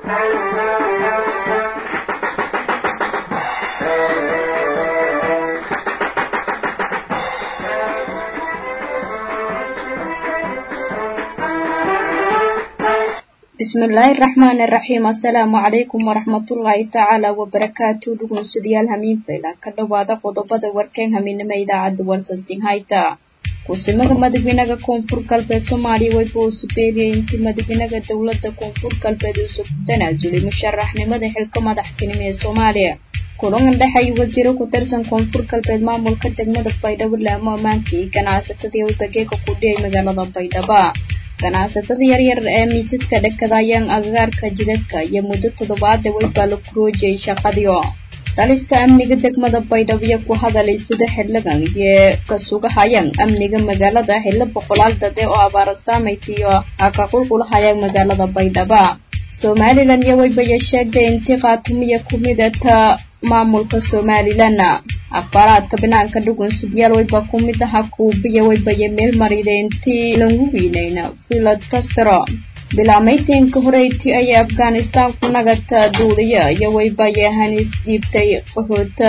bismillaahi raxmaani raxiim assalaamu calaykum waraxmatullaahi tacaala wabarakaatu dhugunsidayaal hamiin fayla ka dhowaada qodobada warkeen hamiinima idaacadda warsansin hayta kusimada madaxweynaha koonfur galbeed soomaaliya wayba uu subeeliyay intii madaxweynaha dowladda koonfur galbeed uusa ku tanaasulay musharaxnimada xilka madaxtinimo ee soomaaliya kulan dhexay wasiiro ku tirsan koonfur galbeed maamulka degmada baydhabo laamo ammaanka iyo ganacsatadii waybageeka ku dhiyay magaalada baydhaba ganacsatada yaryar ee miisaska dhekada ayaan agagaarka jidadka iyo muddo toddobaada weybaa la kuroojiyay shaqadiio daliska amniga degmada baydhabo iyo ku hadalay sida xildhigan iyo ka sugahayaan amniga magaalada xillo boqolaal dade oo abaara saamaytiyo ha ka qulqulahayaan magaalada baydhaba somalilan iyo waybaya sheegtay intii khaatumiya ku midata maamulka somalilan akhbaaraadka banaanka dhugunsidyaal wayba ku mid aha kuubiya waybaya meel marida intii lagu wiinayna filad castro bilaamayntiinka horeyti ayay afghanistan ku nagata duuliya iyo waybaya hanis dhiibtay qaxoota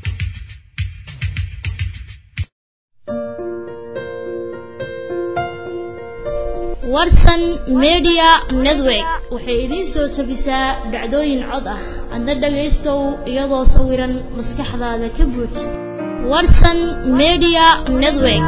warsan media network waxay idiin soo tabisaa dhacdooyin cod ah adna dhagaystow iyadoo sawiran maskaxdaada ka buuj warsan media network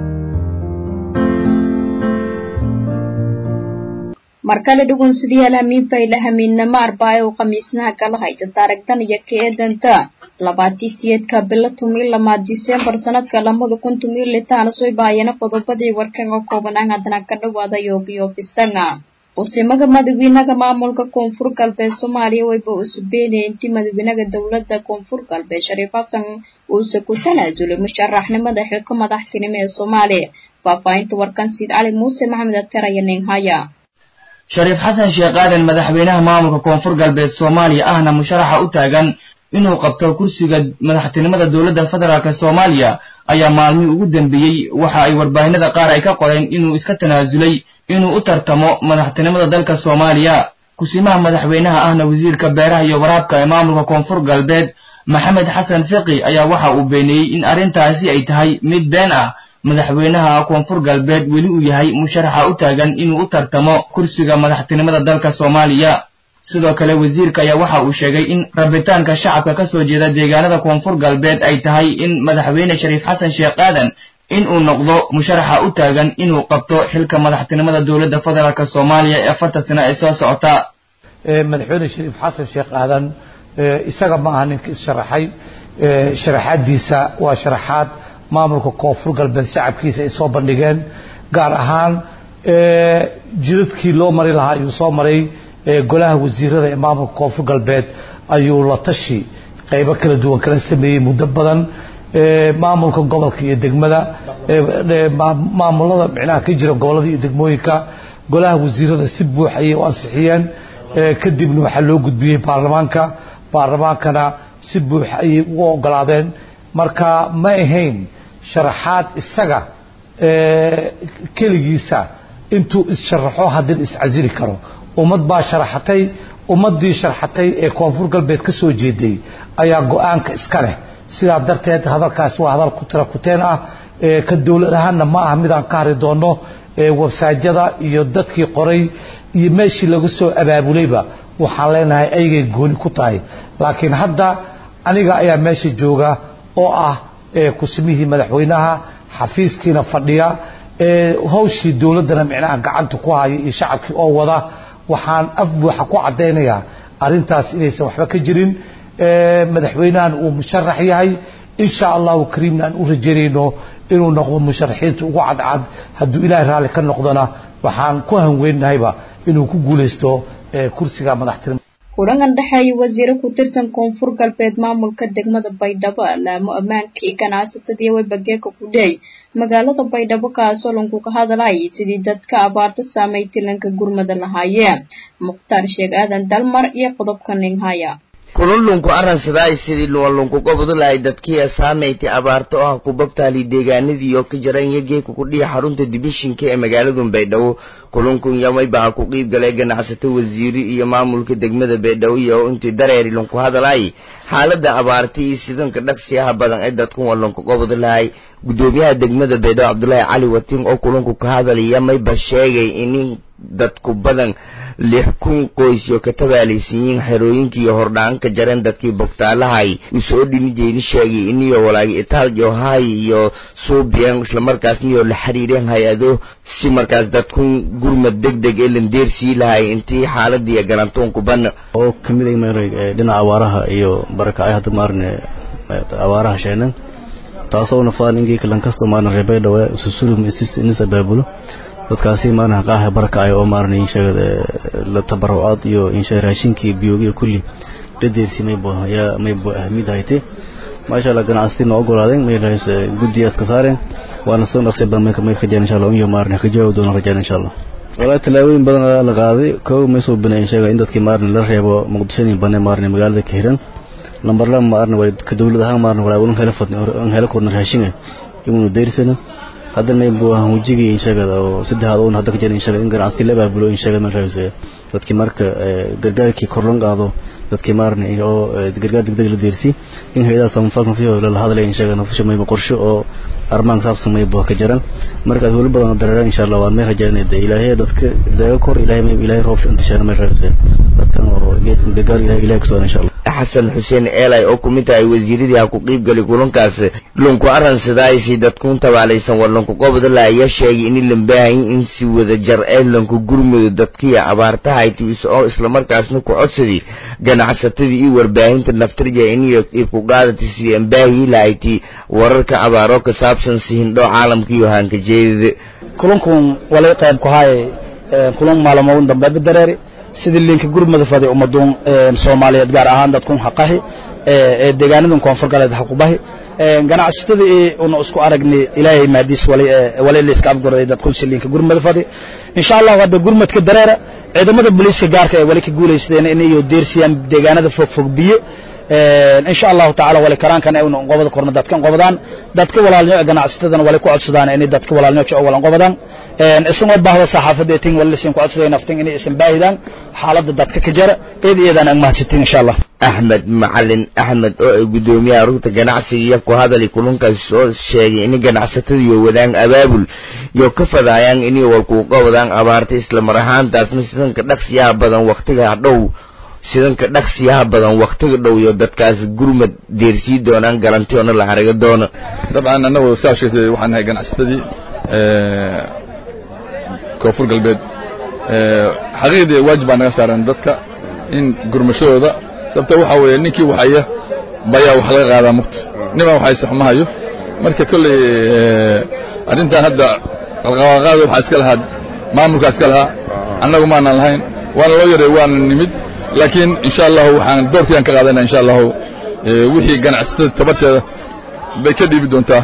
mar kale dhugunsidayaal hamiin fayla hamiinnamo arbaayo oo khamiisnaha kala hayta taarigtan iyo ka eedanta labaatii siyeedka bilo tumi lamaad disembar sanadka lamada kun tumi litaana soo baayana qodobadii warkan oo koobanaan haddana ka dhawaada yoogiyo fisanga qusimaga madaxweynaha maamulka koonfur galbeed soomaaliya wayba uusa beenayay intii madaxweynaha dowladda koonfur galbeed shariif xasan uusa ku tanaasulay musharaxnimada xilka madaxtinimo ee soomaaliya faahfaahinta warkan siid cali muuse maxamed aktar aya ninhaya shariif xasan sheekh aadan madaxweynaha maamulka koonfur galbeed soomaaliya ahna musharaxa u taagan inuu qabto kursiga madaxtinimada dowladda federaalk soomaaliya ayaa maalmihii ugu dambeeyey waxa ay warbaahinada qaar ay ka qoreen inuu iska tanaasulay inuu u tartamo madaxtinimada dalka soomaaliya kusimaha madaxweynaha ahna wasiirka beeraha iyo waraabka ee maamulka koonfur galbeed maxamed xasan fiqi ayaa waxa uu beeneeyey in arrintaasi ay tahay mid been ah madaxweynaha koonfur galbeed weli uu yahay musharaxa u taagan inuu u tartamo kursiga madaxtinimada dalka soomaaliya sidoo kale wasiirka ayaa waxa uu sheegay in rabitaanka shacabka ka soo jeeda deegaanada koonfur galbeed ay tahay in madaxweyne shariif xasan sheekh aadan in uu noqdo musharaxa u taagan inuu qabto xilka madaxtinimada dowladda federaalk soomaaliya ee afarta sano ee soo socota madaxweyne shariif xasan sheekh aadan isaga ma aha ninka issharaxay sharaxaadiisa waa sharaxaad maamulka koonfur galbeed shacabkiisa ay soo bandhigeen gaar ahaan jidadkii loo mari lahaa ayuu soo maray golaha wasiirada ee maamulka koonfur galbeed ayuu la tashi qaybo kala duwan kala sameeyey muddo badan maamulka gobolka iyo degmada maamulada micnaha ka jira gobolada iyo degmooyinka golaha wasiirada si buux ayay u ansixiyeen kadibna waxaa loo gudbiyey baarlamaanka baarlamaankana si buux ayay ugu ogolaadeen marka ma ahayn sharaxaad isaga keligiisa intuu issharaxo haddina iscasili karo ummad baa sharaxatay ummaddii sharxatay ee koonfur galbeed ka soo jeeday ayaa go-aanka iska leh sidaa darteed hadalkaasi waa hadal ku tira kuteen ah ka dowlad ahaanna ma aha midaan ka hari doonno websaajyada iyo dadkii qoray iyo meeshii laga soo abaabulayba waxaan leenahay ayagay gooni ku tahay laakiin hadda aniga ayaa meesha jooga oo ah kusimihii madaxweynaha xafiiskiina fadhiya hawshii dowladdana micnaha gacanta ku haya iyo shacabkii oo wada waxaan af buuxa ku caddaynayaa arrintaas inaysan waxba ka jirin madaxweynahan uu musharax yahay insha allahu kariimna aan u rajaynayno inuu noqdo musharaxiinta ugu cadcad hadduu ilaahay raalli ka noqdona waxaan ku hanweynahayba inuu ku guulaysto kursiga madaxtinimo kulangan dhexeeya wasiiro ku tirsan koonfur galbeed maamulka degmada baydhabo laamo ammaanka iyo ganacsatadii waybageeka ku dhey magaalada baydhabo kaasoo lanku ka hadalay sidii dadka abaarta saameeytay lanka gurmada lahaayeen mukhtaar sheeg aadan dalmar iyo qodobka ninghaya kulunlunku arransaday sidii luwalunku gobodulahay dadkii saameyti abaarto ah ku bogtaali deegaanadii oo ka jaran yageeku ku dhihi xarunta dibishinka ee magaaladu baydhabo kulunkun yamaybaha ku qiib galay ganacsato wasiiri iyo maamulka degmada baydhabo iyo intii dareeri lunku hadalay xaalada abaarta iyo sidanka dhaqsiyaha badan ee dadku walunku gobodulahay gudoomiyaha degmada baydhabo cabdulaahi cali watiin oo kulunku ka hadalaya mayba sheegay in dadku badan lix kun qoys oo ka tabaalaysiiyiin xerooyinkii hordhaan ka jareen dadkii bogtaalahay usoo dhinijeyni sheegay iniyo walaagi itaaljo hay iyo suubiyeen islamarkaasniyo la xiriireen hay-ado si markaas dadku gurmad deg deg ee landeersii lahay intii xaaladii garantoonku bana oo kamid ah maarag dhinaca awaaraha iyo barakacay hadda maarne awaaraha sheenan taasoo nafaan ingii kalan kasto maarne reebay dhawa susurum isis inis abaabulo dadkaasi maarna qaaha barakacay oo maarna insheegada la tabarucaad iyo inshe raashinkii biyogiyo kulli dhadeersi maybo yaa maybo ahmid hayte maasha allah ganacsatii noo ogolaadeen may rahays guddiyaas ka saareen waana soo dhaqsay badan may may rajaan insha allah iyo maarna ka jawaab doona rajaan insha allah walaa tallaabooyin badan ayaa la qaaday kow may soo binay insheega in dadkii maarna la reebo muqdishadii bane maarna magaalada ka hiran lambar laba maarna waa ka dawlad ahaan maarna walaa unan hela fadna an hela korna raashinga imunu deersana hadda may buu ahaan wejigii inshagada oo saddexaad uun hadda ka jira inshaga in ganacsi la baabulo inshaga ma raayse dadkii marka gargaarkii korlan qaado dadkii maarna oo gargaar degdeg la deersi in hay'adaha samafalka fiyo la hadlay inshaga nafsha may qorshe oo armaan saabsan may buu ka jiran markaas wali badan dareera insha Allah waan may rajaynayda ilaahay dadka daga kor ilaahay may ilaahay roob inta shan may raayse dadkan oo gargaar ilaahay ilaahay soo insha Allah xasan xuseen eelay oo ku mid tahay wasiiradii ha ku qiib gali kulankaas lunku arransadaysi dadkuun tabaalaysan walanku qobodala ayaa sheegay in lambaahayin in si wada jar ee lanku gurmudo dadkii abaartahayti oo islamarkaasna ku codsadii ganacsatadii iyo warbaahinta naftirja iniyo ku qaadati sidii ambaahiyi lahayti wararka abaaroo ka saabsan sihindhoo caalamka iyo haanka jeedida kulankun walay qayb ku haay kulan maalmoodin dambe dareeri sidii linka gurmada faday ummaduun soomaaliyeed gaar ahaan dadkun haqahi ee deegaanadan koonfur galeed haqubahi ganacsatada una isku aragnay ilaahay maadiis walay la iska afgorday dadkun si linka gurmada faday insha allah hadda gurmadka dareera ciidamada booliiska gaarka ee wali ka guulaysteen in iyo deersiyaan deegaanada fogfog biyo insha allahu tacaala wali karaankan ay qobada korna dadkan qobadaan dadka walaalnimo ganacsatadana wali ku codsadaan inay dadka walaalnimo jecel walan qobadaan isagoo baahda saxaafadda tin wali lisin ku codsaday naftin inay isan baahidaan xaaladda dadka ka jara eed iyadan aan mahadsantiin insha allah axmed macalin axmed oo ay gudoomiyaha rugta ganacsiga iyo ku hadali kulankaas oo sheegay in ganacsatada iyo wadaan abaabul iyo ka fadaayaan inay walkuuqa wadaan abaarta isla mar ahaantaasna sidanka dhaqsiyaha badan waqtiga dhow sidanka dhaqsiyaha badan waqtiga dhow iyo dadkaas gurmad deersii doonaan garantiyoona la haraga doono dabcan annagu saa sheegtay waxaan nahay ganacsatadii koonfur galbeed xaqiiqdii waajib baa naga saaran dadka in gurmashadooda sababta waxa weeye ninkii waxaya bayaa wax laga qaadaa mugta niman waxayse xuma hayo marka kolley arrintan hadda qalqaaqaada waxaa iska lahaa maamulkaa iska lahaa annagu maanaan lahayn waana loo yaray waana nimid laakiin insha allahu waxaan doorkayaan ka qaadanaa insha allahu wixii ganacsatada tabarteeda bay ka dhiibi doontaa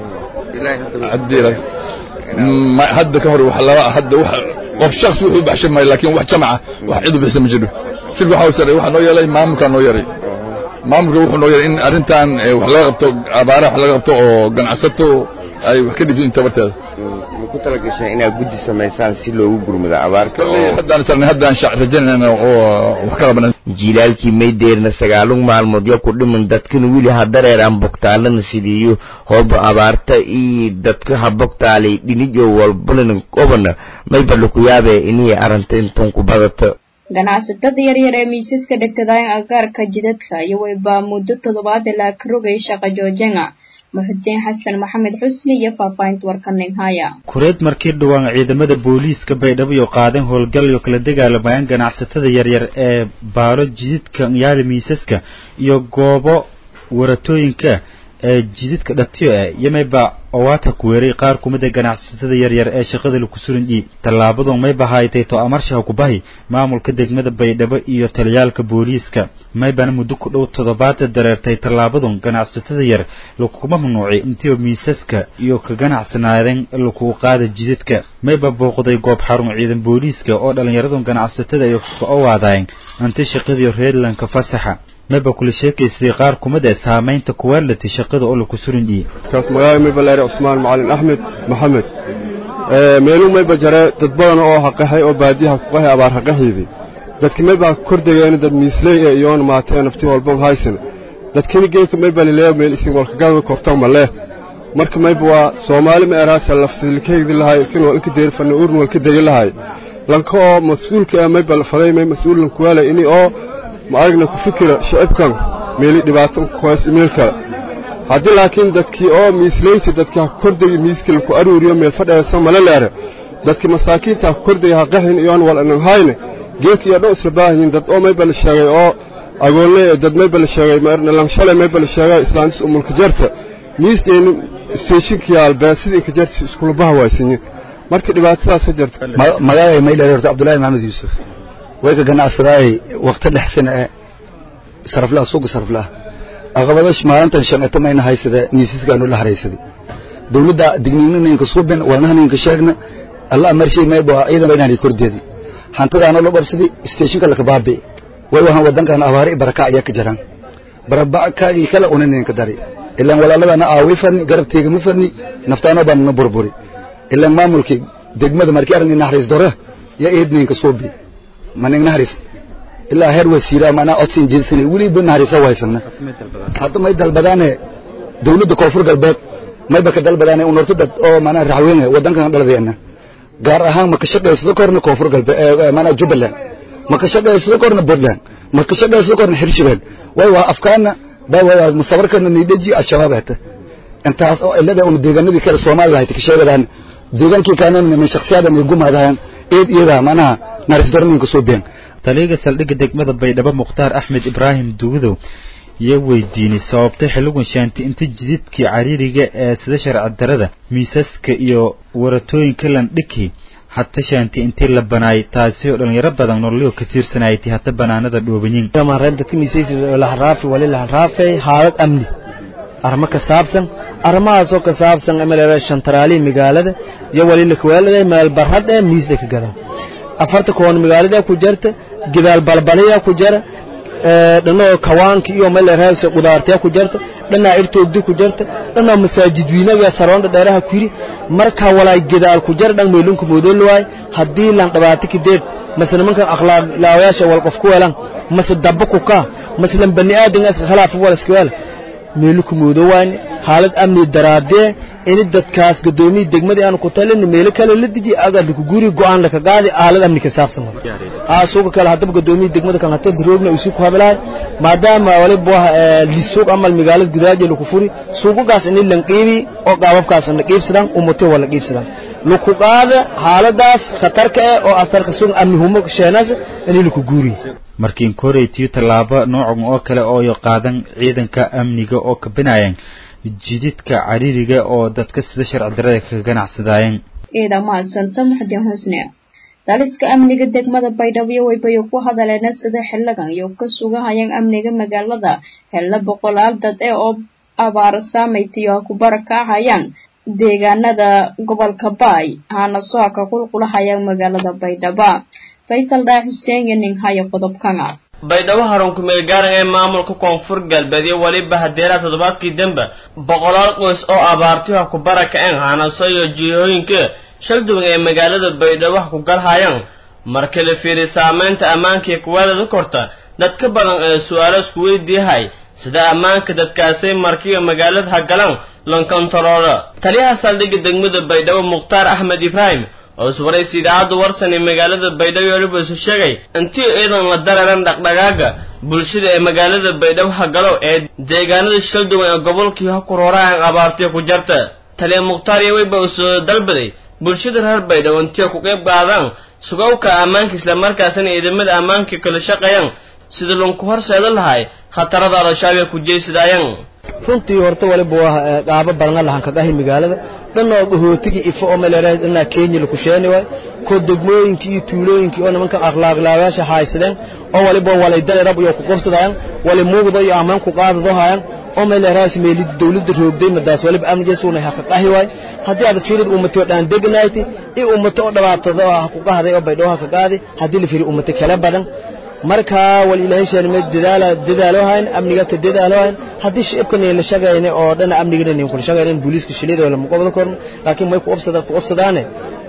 hadda ka hor wax laba hadda wax qof shakhsi wuxuu baxshan maayo laakiin wax jamaca wax cid u bixisa ma jiro shirka waxa sare waxa noo yeelay maamulka noo yaray maamulka wuxuu noo yaray in arrintan wax laga qabto abaaraha wax laga qabto oo ganacsato ay wax ka dhibin tabarteeda ma ku talagashay inaad guddi samaysaan si loogu gurmado abaarta haddaan sarnay haddaan rajaynayna oo wax ka qabanan jiilaalkii maydeerna sagaalun maalmood yo ku dhiman dadkana weli ha dareeraan bogtaalana sidiiyo hooba abaarta iyo dadka ha bogtaalay dhinijo walbalina qobana mayba laku yaabee inay aranta intuun ku badata ganacsatada yaryar ee miisaska dhegtadayn agaarka jidadka iyo waybaa muddo toddobaad ilaa ka rogay shaqa joojenga muxudiin xasan maxamed xusni iyo faahfaahinta warkaning haya kureed markii dhawaan ciidamada booliiska baydhabo iyo qaadeen howlgal iyo kala dagaalamayaan ganacsatada yaryar ee baalo jididka yaali miisaska iyo goobo waratooyinka ee jididka dhatiyo ah yamayba owaata ku weeray qaar ku mid a ganacsatada yaryar ee shaqada laku suran dhiib tallaabadu mayba haytay to amarshaha kubahi maamulka degmada baydhabo iyo taliyaalka booliiska maybana muddo ku dhow toddobaada dareertay tallaabadun ganacsatada yar lakuma mamnuucay intiiba miisaska iyo ka ganacsanaadeen lakugu qaada jidadka mayba booqday goob xarun ciidan booliiska oo dhallinyaradun ganacsatada ay ka owaadayen anti shaqadiyo reerlanka fasaxa maba kula sheekaystay qaar kumid ee saamaynta kuwaalati shaqada oo laku surin iyo magaaga mayba leere cusmaan macalin axmed maxamed meeluu mayba jare dad badan oo haqaxay oo baadiyaha ku qahay abaar haqaxiidii dadki mayba kordegeen dad miisley ee iyoon maatee nafti walban haysan dadkini geeka mayba lileeyo meel isin walkagaada kortan malee marka mayba waa soomaali ma eraasa lafsilkeegdi lahay ilkin wal inka deerfana urn walka degi lahay lanka oo mas-uulka ah mayba faday may mas-uul lankuwaala ini oo ma aragna ku fikira shacibkan meeli dhibaato kuhays meel kale haddii laakiin dadkii oo miislaynti dadkii ha kordegi miiskil ku aruuriyo meel fadheesa mala leere dadkii masaakiinta ha kordegi ha qaxin iyoon wal anan hayne geek iyo dhow isla baahanyiin dad oo mayba la sheegay oo agoonle dad mayba la sheegay langshalay mayba la sheegay islaantis umulka jarta miisdheeni steeshinkiya albeesidii inka jarta iskula baha waaysanyin marka dhibaatadaasa jirta magacay mayleer horta cabdullaahi maxamed yuusuf way ka ganacsadaay waqti dhex sana ee saraflaha suuqa saraflaha aqabadash maalintan shanqata mayna haysada miisasgaanu la haraysaday dawladda digniinninka suubin walnahaninka sheegna alla marshay maybo ciidan baynaani kordeedi hantadaana la qabsaday steeshinka laka baabi way wahan wadankan abaari baraka ayaa ka jiraan barabakaagii kala unaninka dari ilaan walaaladana aawi fadni garabteyga ma fadni naftaano baan na burburi ilaan maamulkii degmada markii aragni naxariis dore ya eedninka suubi maning naxariis ilaa heer wasiira manaa codsin jeedsanay weliba naxariisa waysana hadda may dalbadaane dawladda koonfur galbeed mayba ka dalbadaane unorto dad oo manaa raxweyne wadankan dhaladeena gaar ahaan ma ka shaqaysado korna koonfur galbeed manaa jubbaland ma ka shaqaysado korna puntland ma ka shaqaysado korna hirshabelle way waa afkaana ba waa musabarkana niidhaji al-shabaab hata intaas oo ilada una deegaanadii kale soomaaliya hayta ka sheegadaan deegaankii kaanana min shakhsiyadan ay gumaadaan eed iyada manaha naris dorninka soo been taliyaga saldhigga degmada baydhabo mukhtaar axmed ibraahim dugudow iyo weydiinay sababtay xilligan shaanti inta jididkii cariiriga ee sida sharci darada miisaska iyo waratooyinka landhiki hata shaanti intii la banaay taasi oo dhalinyaro badan nololyo ka tiirsanaytay hata banaanada dhoobanyin dadka miisaylaharaafay wali laharaafay xaalad amni arrimo ka saabsan arrimahaasoo ka saabsan emelera shantaraalihi magaalada iyo wali lakawaalada meel barhad ee miisda ka gada afarta koon magaalada ku jarta gidaal balbalaya ku jara dhanoo kawaanka iyo meeleraasa qudaartaya ku jarta dhanaa irtoogdi ku jarta dhanaa masaajid wiinaga saroonda dheeraha ku yiri marka walaay gidaal ku jara dhan meelunka moodolwaay haddii lan dhabaati kideed mase nimankan akhlaaq laawayaasha wal qof ku weelan mase dabba ku kaa mase lan bani aadan iska khilaafa wal iska weela meelunka moodowaan xaalad amni daraadee ini dadkaas gadoomiya degmadii aan ku talin meelo kale la diji agaad ku guri go'aan la ka qaadi aalad amni ka saabsan aa suuqa kale hadaba gadoomiya degmada kan hata roogna uu ku hadlaay maadaama wali boo li suuq amal magaalada gudaaje lagu furi suuqaas in lan qiibi oo qaababkaas na qiibsadaan ummato wala qiibsadaan lagu qaada xaaladaas khatarka ah oo atarka suuq amni humo sheenaas in lagu guri markiin koreytiyo tallaabo noocan oo kale oo qaadan ciidanka amniga oo ka binayaan jididka cariiriga oo dadka sida sharci darada kaga ganacsadaayeen ciidan mahadsanta muxdin xusne daliska amniga degmada baydhabo waybayo ku hadaleena sida xiligan iyo ka sugahayaan amniga magaalada xilla boqolaal dad ee oo abaar saamaytiyo ku barakacayaan deegaanada gobolka baay hana soo ka qulqulahayaan magaalada baydhaba faysal dhaa xuseen iyo nin haya qodobkana baydhabo harunku meelgaaran ee maamulka koonfur galbeed iyo weliba hadeeraha toddobaadkii dambe boqolaal qoys oo abaartiha ku barakaceen hanaso iyo jihooyinka shalduwan ee magaalada baydhabo ku galhayaan marka la fiiriy saamaynta ammaankai kuwaalada korta dad ka badan ee su-aalo isku weydiiyahay sida ammaanka dadkaasay markiiba magaalada ha galaan lonkontaroola taliyaha saldhigga degmada baydhabo mukhtaar axmed ibraahim oo iswaraysa idaacadda warsan ee magaalada baydhabo weliba isu sheegay intii ciidan la dararan dhaqdhaqaaga bulshada ee magaalada baydhabo hagalo ee deegaanada shalduwan ee gobolkii ha ku rooraan abaartiya ku jarta taliya mukhtaar iyo weyba uu soo dalbaday bulshada reer baydhabo intii ku qayb qaadaan sugawka ammaanka islamarkaasina ciidamada ammaanka kala shaqeeyaan sida lunku horseeda lahay khatarada al-shabaab ee ku jeysadaayaan runtii horta waliba waa qaabo badan lahan ka gahi magaalada dhanoo gahootiga ifo oo maleeray dhanaa Kenya la ku sheeni way ko degmooyinkii iyo tuulooyinkii oo nimanka akhlaaq laawaasha haysadeen oo waliba walay dal rab iyo ku qabsadayaan wali muuqdo iyo amaan ku qaadado hayaan oo maleeray meelid dawladda roogday madaas waliba amniga suuna ha ka qahi way haddii aad fiirid ummato dhan degnayti ee ummato oo dhawaatada oo ku qahday oo baydhoo ka qaadi haddii la fiiri ummato kala badan marka wal ilaahay sheelmay dadaala dadaalo hayn amniga ka dadaalo hayn haddii shicibkan la shaqaynay oo dhan amniga in ku shaqaynay booliiska shilida la muqabada korn laakiin may ku obsada ku obsadaane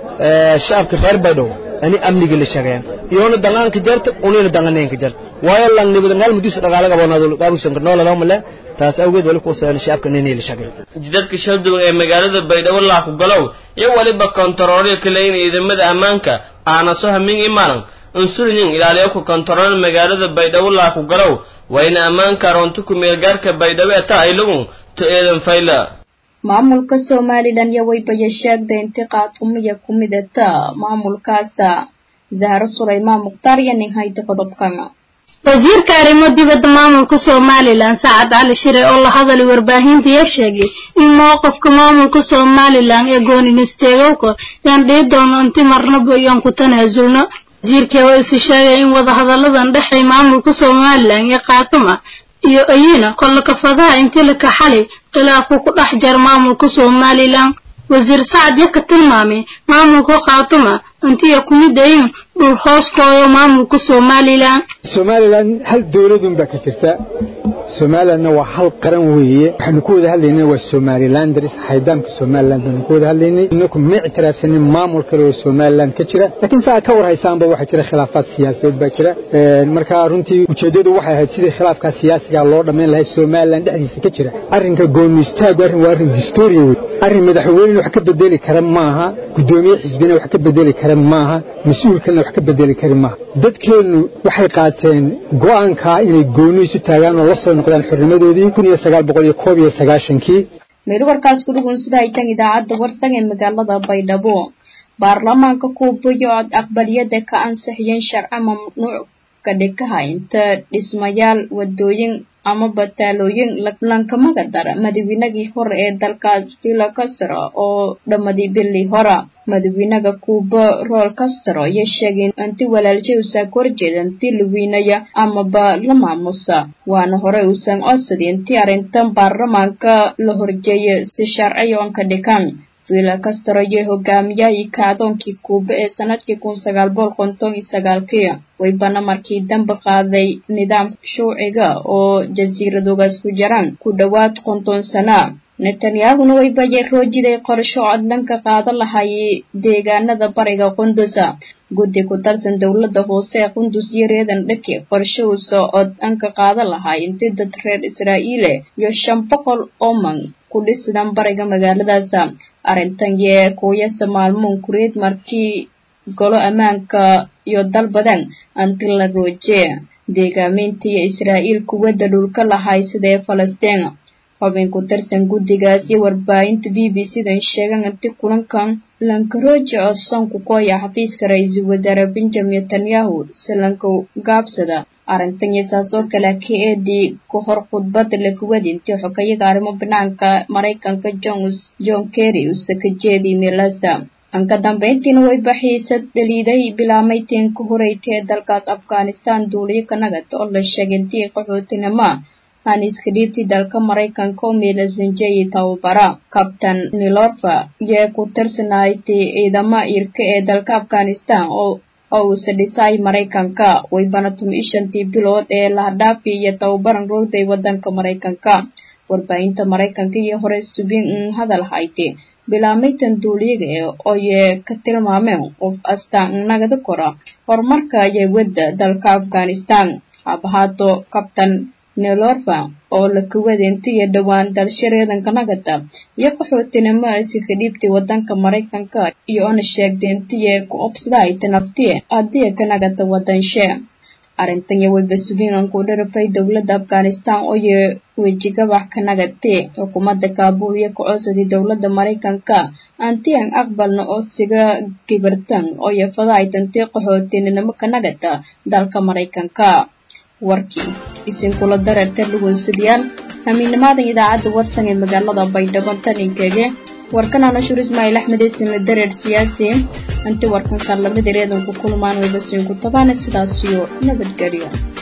ee shacabka reer baydhow ani amniga la shaqayn iyoona dangaanka jarta unina danganeenka jarta waayo lan nibada ngal mudus dhaqaalaga boonado qaabusan karnoo la male taas awgeed wali ku obsadaan shacabka inay la shaqayn jidadka shalduwan ee magaalada baydhabo laa ku galow iyo waliba kontaroolyo kale in ciidamada ammaanka aana soo hamin imaanan unsurinin ilaaliyo ku kontarool magaalada baydhabo laa ku galow waa ina ammaanka roonto ku meelgaarka baydhabo eta aylagun to eedan fayla maamulka somalilan iyo waybaya sheegday inti qaatumiya ku midata maamulkaasa zahro sulaymaan mukhtaar iyo nin hayda qodobkan wasiirka arrimo dibadda maamulka somalilan sacad cali shire oo la hadalay warbaahinta ayaa sheegay in mowqifka maamulka somalilan ee gooninusteegowka yaan dhihi doono inti marnaba iyaan ku tanaasulno wasiirkii waa isi sheegay in wadahadalladan dhexay maamulka somalilan iyo kaatuma iyo ayina kolla kafadaha intii la kaxalay khilaafku ku dhex jara maamulka somalilan wasiir sacad ya ka tilmaamay maamulka kaatuma intiya ku mid ayin dhul hooskooda maamulka somalilan somalilan hal dowladun baa ka jirta somalilandna waa hal qaran weeye waxaanu ku wada hadlaynay waa somalilanders haydaamka somaliland baanu ku wada hadlaynay inaku ma ictiraafsanin maamul kale oo somaliland ka jira laakiin saa ka war haysaanba waxaa jira khilaafaad siyaasadeed baa jira marka runtii ujeeddadu waxay ahayd sidii khilaafkaa siyaasiga loo dhammayn lahay somaliland dhexdiisa ka jira arrinka gooni istaagu arrin waa arrin distoria wey arrin madaxweynena wax ka bedeli kara maaha guddoomiye xisbina wax ka bedeli kara maaha mas-uul kalena wax ka bedeli kari maaha dadkeennu waxay qaateen go'aankaa inay gooni isu taagaan oo la soo noqdaan xornimadoodii kun iyo sagaal boqol iyo koob iyo sagaashankii meel warkaas ku dhugun sida ay tan idaacadda warsan ee magaalada baydhabo baarlamaanka kuubayo ood aqbaliyada ka ansixiyeen sharci mamnuuc ka dhikaha inta dhismayaal wadooyin ama bataalooyin lankamaga dara madaxweynagii hore ee dalkaas villa castro oo dhammadii bili hora madaxweynaga kuuba rool castro iyo sheegay inti walaalshay uusan horjeeda inti la weynaya amaba la maamusa waana horey uusan codsadin intii arrintan baarlamaanka la horjeeya si sharci oon ka dhikan villa castro iyo hogaamiyahii kaadoonkii kuuba ee sanadkii kun sagaal boqol konton iyo sagaalkii waybana markii dambe qaaday nidaam shuuciga oo jasiiradogaas ku jiraan ku dhowaad konton sana netanyahuna waybayay roojiday qorsho cod dhanka qaada lahayay deegaanada bariga qundusa guddi ku tarsan dowladda hoose ee qundus iyo reedan dhaki qorsho uusa cod dhanka qaada lahay intii dad reer israa'iile iyo shan boqol oo man ku dhisdan bariga magaaladaas arrintan yee kuuyasa maalmoon kureed markii golo ammaanka iyo dal badan anti la rooje deegaaminta iyo israa'iil kuwadda dhulka lahay sidee falastiin xubin ku tirsan guddigaas iyo warbaahinta b b c-dan sheegan inti kulankan lankarooji codsan ku kooya xafiiska ra-iisul wasaare benjamin netanyahu silanka gaabsada arrintan iyo saas oo kale ka eedii ku hor khudbada lakuwadi intii xogayaga arrimo banaanka maraykanka john kerry uuse ka jeediy meelasa anka dambeyntiina way baxiisad dhaliiday bilaamaydtiin ka horeytay ee dalkaas afghanistan duuliyo kanagad oo la sheegay intii qaxootinimo aan iska dhiibtay dalka maraykanka oo milasanjeyi tababara kabtan milorfa iyo ku tirsanaaytay ciidama irka ee dalka afghanistan oo oo uuse dhisay maraykanka waybana tumi shantii bilood ee lahadhaafi iyo tababaran roogday wadanka maraykanka warbaahinta maraykanka iyo hore subin un hadal haytay bilaameytan duuliyaga ee oye ka tilmaameen qof astaan nagada kora horumarka iyo wadda dalka afghanistan habahaato kabtan nelorva oo la kawadeentay iyo dhowaan dalshareedanka nagada iyo qaxootinimo asi ka dhiibtay wadanka maraykanka iyo ona sheegtay intiye ku obsadaayta naftiye haddii ka nagada wadanshe arrintan iyo wayba subingan ku dharafay dowladda afghanistan ooyo wejigabax ka nagatay xukuumadda kaabul iyo ka codsaday dowladda maraykanka antian aqbalna codsiga gibartan ooyo fadaaytantay qaxootinimo ka nagata dalka maraykanka warkii isinkula dareerta dhugunsadyaal hamiinimaadan idaacadda warsan ee magaalada baydhabo taninkege warkan anashur ismaaciil axmed eesinla dareer siyaasi inti warkan kar lamid ereedanku kulmaan wayba siinku tabaana sidaasiyo nabadgelyo